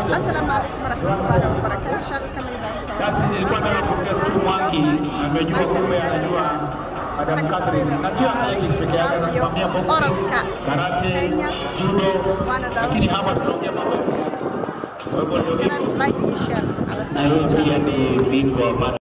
Asalaamaaleykum warahmatullahi wabarakatuh. Shall kamida Basi nilikuwa nataka kuongea tu Mwangi amejua kumbe anajua Madam Catherine na sio athletics peke yake, anasimamia boxing, karate, judo, lakini hapa tunaongea mambo ya kwa hivyo ndio hivyo. like and share. Alasana. Nairobi pia ni bingwa wa mara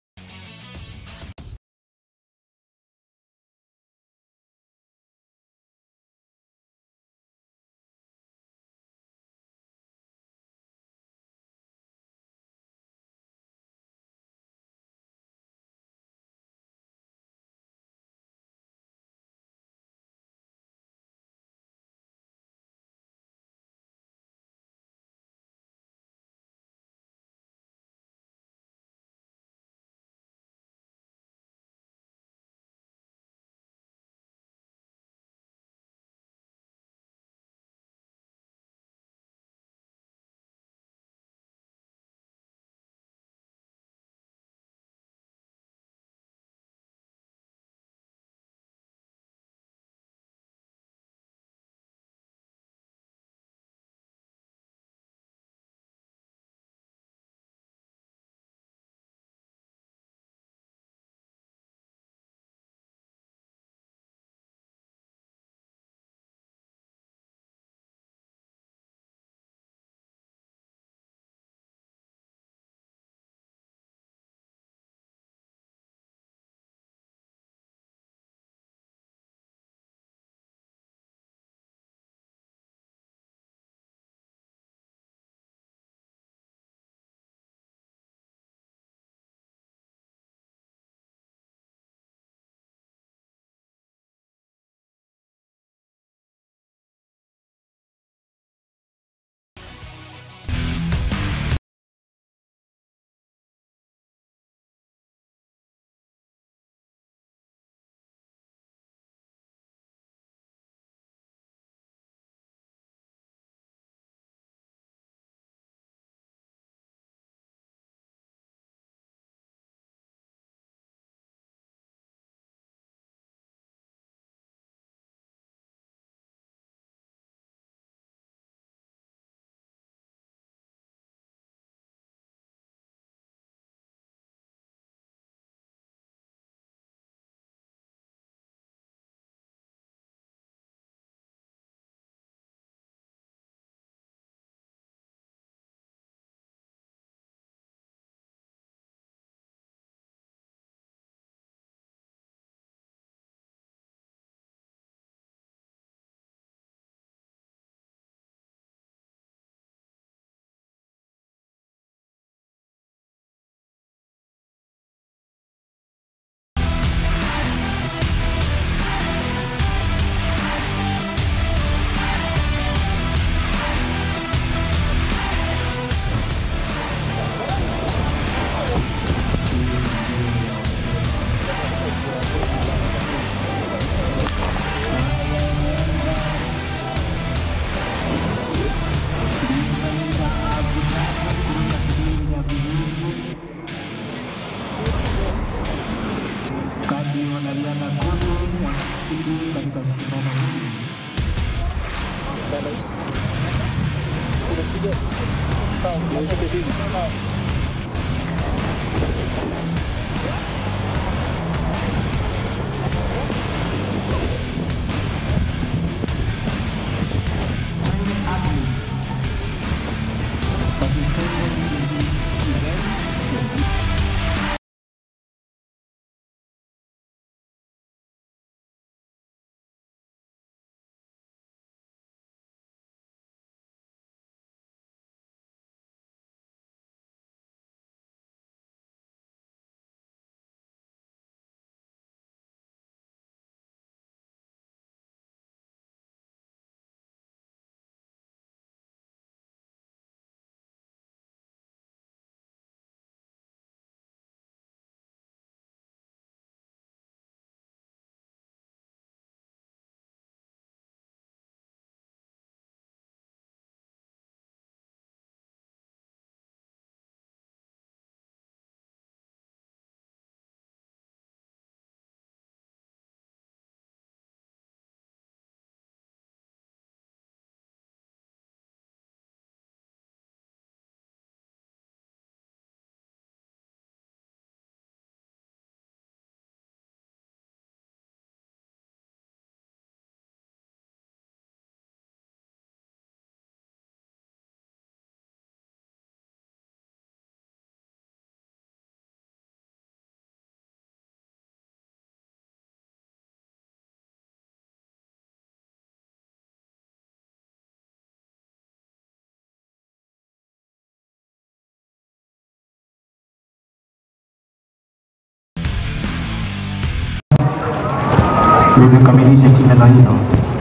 tuweze kukamilisha shindano hilo.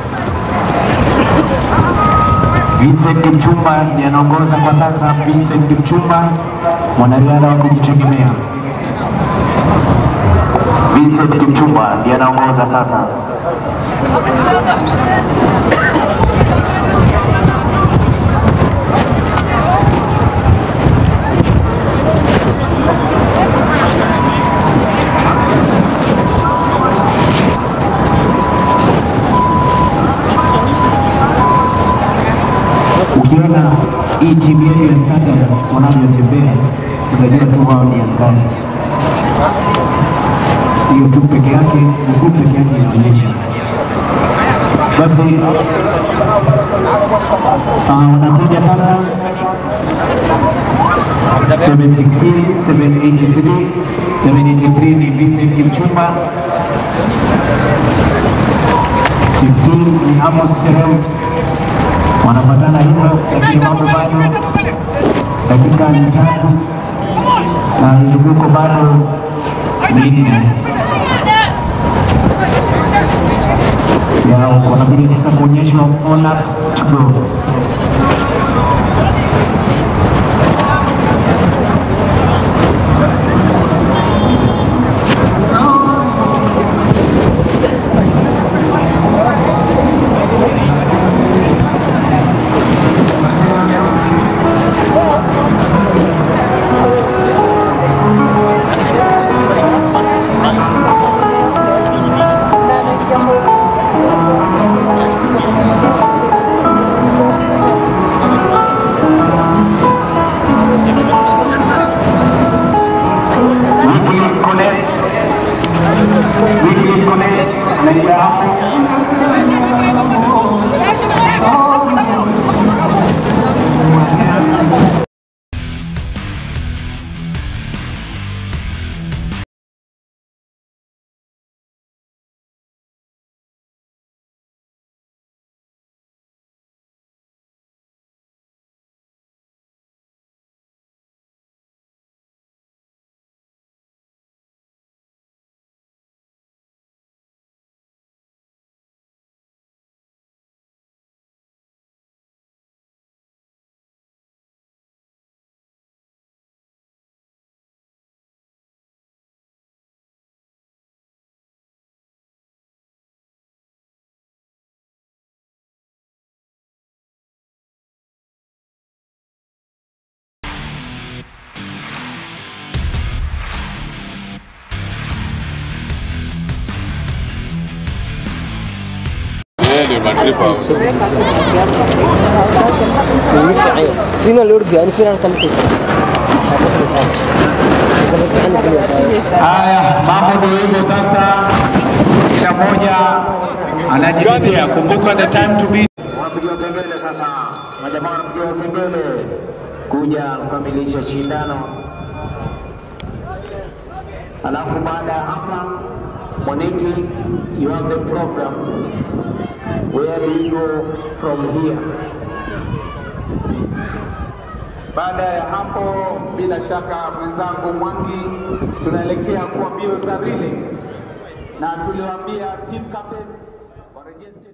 Vincent Kipchumba ndiye anaongoza kwa sasa. Vincent Kipchumba mwanariadha wa kujitegemea. Vincent Kipchumba ndiye anaongoza sasa. Ukiona hii timu yetu ya Standard wanavyotembea, utajua tu wao ni askari. Hiyo tu peke yake, mguu peke yake inaonyesha. Basi ah, wanakuja sasa 716, 783, 783 ni Vincent Kipchumba 16 ni Amos Serem wanapatana hivyo, lakini mambo bado dakika ni tatu na mzunguko bado minne yao, wanabidi sasa kuonyeshwa on up to go. Wycliffe Kones, Wycliffe Kones anaingia hapo. فينا الأردن يعني فينا نتمكن Haya, mambo ndio hivyo sasa. Kila mmoja anajitetea. Kumbuka the time to be. Wapigiwa kengele sasa, majamaa wanapigiwa kengele kuja kukamilisha shindano. Alafu baada ya hapa, Mwaniki, you have the program. Where do you go from here? Baada ya hapo, bila shaka mwenzangu Mwangi, tunaelekea kwa mbio za relay, na tuliwaambia team captain warejeste